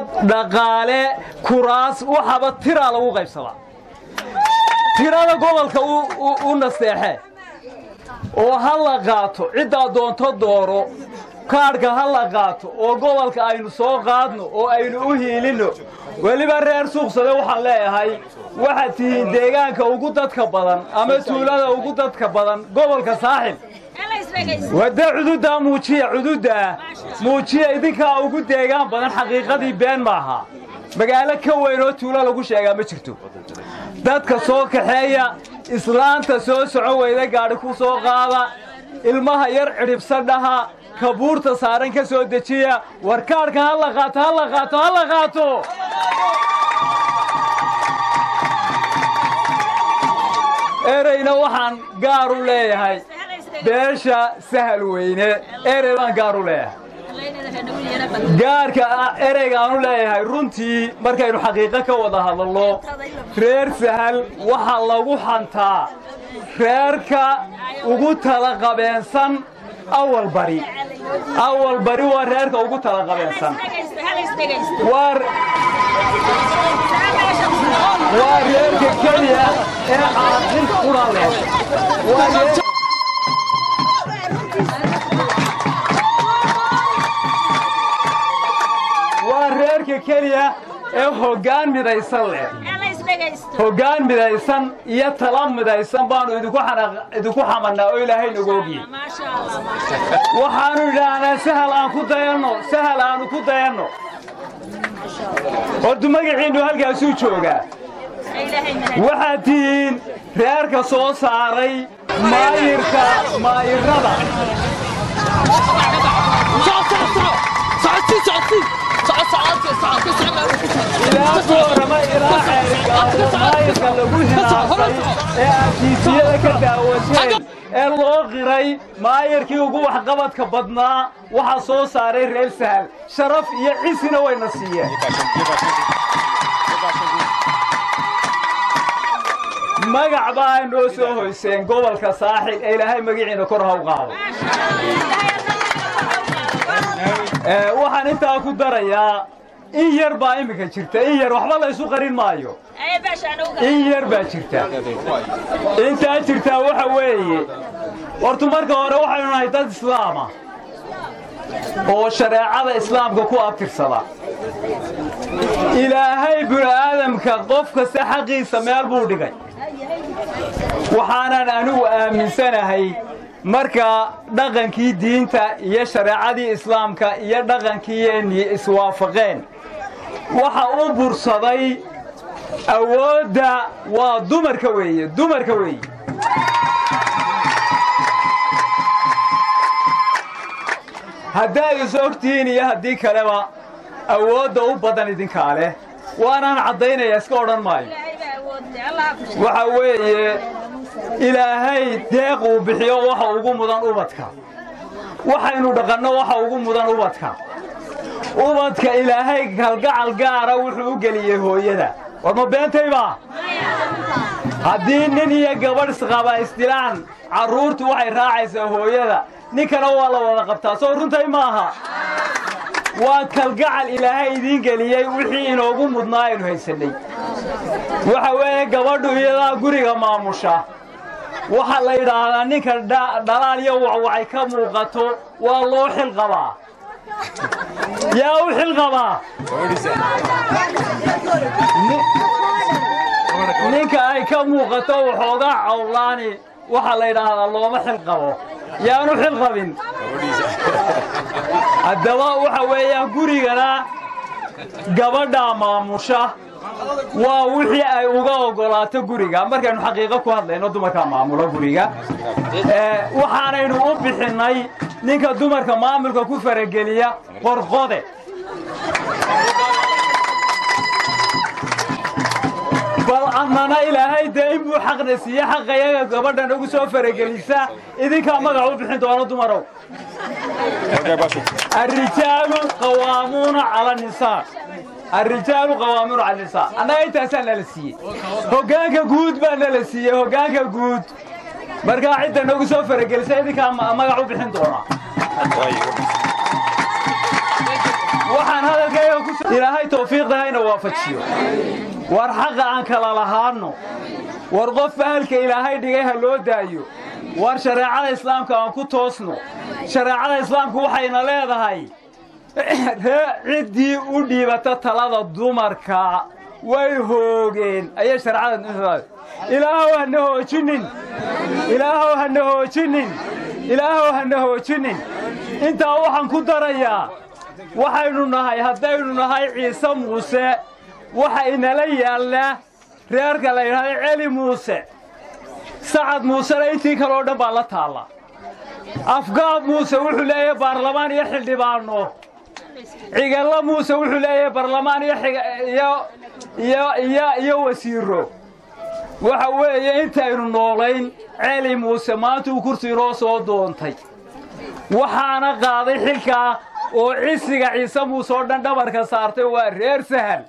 dhaqaale kuraas waxaba tiraa lagu qaybsadaa tirada gobolka u nasteexe oo ha la qaato ciddaa doonto dooro kaadhka ha la qaato oo gobolka aynu soo qaadno oo aynu u hiilinno weliba reer suuqsade waxaan leeyahay waxaad tihiin deegaanka ugu dadka badan ama tuulada ugu dadka badan gobolka saaxil wadde cududdaa muujiya cududdaa muujiya idinkaa ugu deegaan badan xaqiiqadii been maaha magaalo ka weyn oo tuulo lagu sheegaa ma jirto dadka soo kaxeeya islaanta soo socon weyda gaadhi ku soo qaada ilmaha yar cidhibsan dhaha kabuurta saaran ka soo dejiya warkaadhka ha la qaato ha la qaato ha la qaato ereyna waxaan gaar u leeyahay beesha sahal weyne erey baan gaar u leeyahay gaarka ereygaan u leeyahay runtii markaynu xaqiiqo ka wada hadalno reer sahal waxaa lagu xantaa reerka ugu talaqabeensan awal bari awal bari waa reerka ugu talaqabeensan waa reerka keliya ee caaqil qura leh waa reerka keliya ee hoggaan midaysan leh hoggaan midaysan iyo tala midaysan baannu idinku xamannaa oo ilaahay nagu ogyihin waxaannu idhaahnaa sahal aan ku dayanno sahal aannu ku dayanno hortu magaciinnu halkaasuu joogaa waxaad tihiin reerka soo saaray maayirka maayirrada ilaa boorama ilaa ceerigaabo maayirka lagu hinaasay ee arkiisiyada ka daawateen ee loo qiray maayirkii ugu waxqabadka badnaa waxaa soo saaray reer sahal sharaf iyo cisina wayna siiyeen magac baa noo soo hoyseen gobolka saaxil ee ilaahay magaciina kor ha u qaado waxaan intaa ku darayaa in yar baa iminka jirta in yar waxba la ysu qarin maayo in yar baa jirta intaa jirtaa waxa weeye hortu marka hore waxaynu nahay dad islaama oo shareecada islaamka ku abtirsada ilaahay bini'aadamka qof kasta xaqiisa meel buu dhigay waxaanan anigu aaminsanahay marka dhaqankii diinta iyo shareecadii islaamka iyo dhaqankiiyeennii iswaafaqeen waxa u bursaday awoodda waa dumarka weeye dumarka weeye haddaad is ogtihiin iyo haddii kaleba awoodda u badan idinkaa leh waanaan caddaynaya iska odhan maayo waxa weeye ilaahay deeq uu bixiyo waxa ugu mudan ubadka waxaynu dhaqanno waxa ugu mudan ubadka ubadka ilaahay kalgacal gaara wuxuu u geliyey hooyada war ma beentayba haddii nin iyo gabadh isqaba isdilaan carruurtu waxay raacaysaa hooyada ninkana waa la wada qabtaa soo runtay maaha waa kalgacal ilaahay idiin geliyey wixii inoogu mudnaa aynu haysannay waxa weeye gabadhu iyadaa guriga maamusha waxaa la yidhaahdaa ninka dhalaal iyo wacwacay ka muuqato waa loo xil qabaa yaa u xil qabaa ninka ay ka muuqato waxoogaa cawlaani waxaa la yidhaahdaa looma xil qabo yaanu xil qabin haddaba waxa weeyaan gurigana gabadhaa maamusha waa wixii ay uga oggolaato guriga markaynu xaqiiqo ku hadlayno dumarkaa maamulo guriga waxaanaynu u bixinnay ninka dumarka maamulka ku farageliya qorqode bal annana ilaahay dee inbuu xaqna siiye xaqayaga gabadha nagu soo faragelisa idinkaa magac u bixin doono dumarow الرجال قوامون على النساء الرجال قوامون على النساء أنا إنتاسان للسيء هقانك قود بان للسيء هقانك قود مركا عدة نوغو سوفر قل سيدي كان مقعو بحين دونا waxaan hadalkayga ku ilaahay tawfiiqdahayna waafajiyo war xaqa aan kala lahaanno war qof fahalka ilaahay dhigay ha loo daayo war shareecada islaamka aan ku toosno shareecada islaamku waxayna leedahay ree ciddii u dhiibata talada dumarka way hoogeen ayay shareecada ilaahow hana hoojinin ilaahow hana hoojinin ilaahow hana hoojinin intaa waxaan ku darayaa waxaynu nahay haddaynu nahay ciise muuse waxa inala yaallaa reerka la yidhahda celi muuse sacad muusena intii kale oo dhan baa la taalla afgaab muuse wuxuu leeyahay baarlamaan iyo xildhibaanno cigalla muuse wuxuu leeyahay baarlamaan iyo wasiiro waxa weeye intaynu noolayn celi muuse maanta uu kursi inoo soo doontay waxaana qaaday xilkaa oo cisiga ciise muuse oo dhan dhabarka saartay waa reer sahal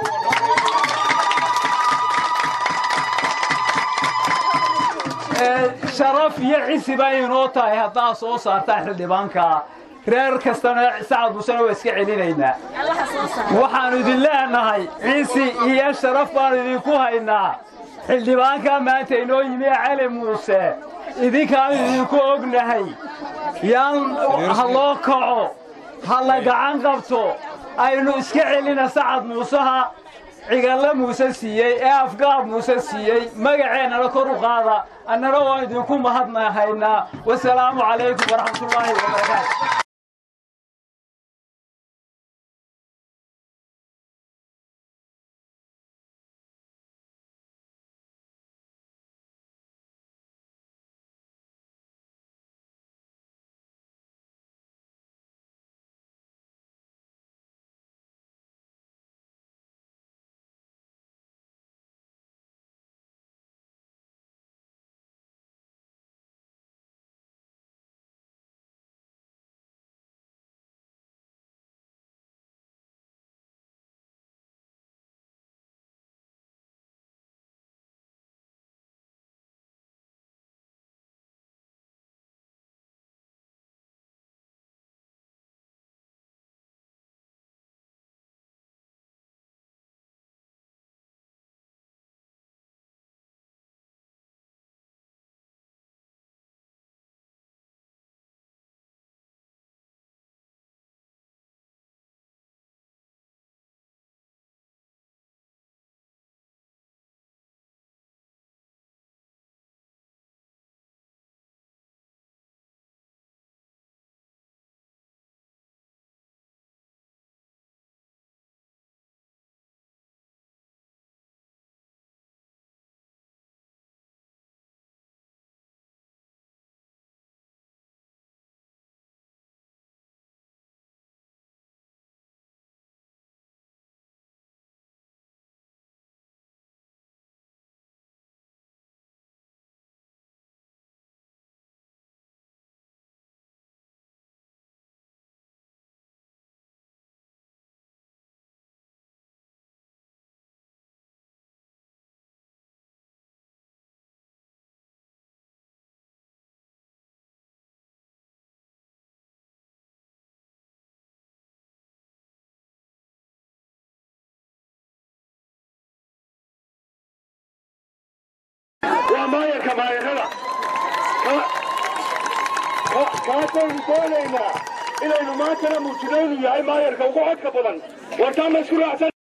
sharaf iyo cisi bay inoo tahay haddaad soo saartaa xildhibaanka reer kastana sacad muusena waa iska celinaynaa waxaannu idin leenahay cisi iyo sharaf baannu idinku haynaa xildhibaankaa maanta inoo yimi cali muuse idinkaanu idinku ognahay yaan ha loo kaco ha la gacan qabto aynu iska celina sacad muuseha cigalle muuse siiyey ee afgaab muuse siiyey magaceennana kor u qaada annana waan idinku mahadnahaynaa wasalaamu calaykum waraxmatullaahi wabarakaatu waa maayarka maayarada kaasaynu doonaynaa inaynu maantana muujino inuu yahay maayarka ugu codka badan wartaan ma isku raacsan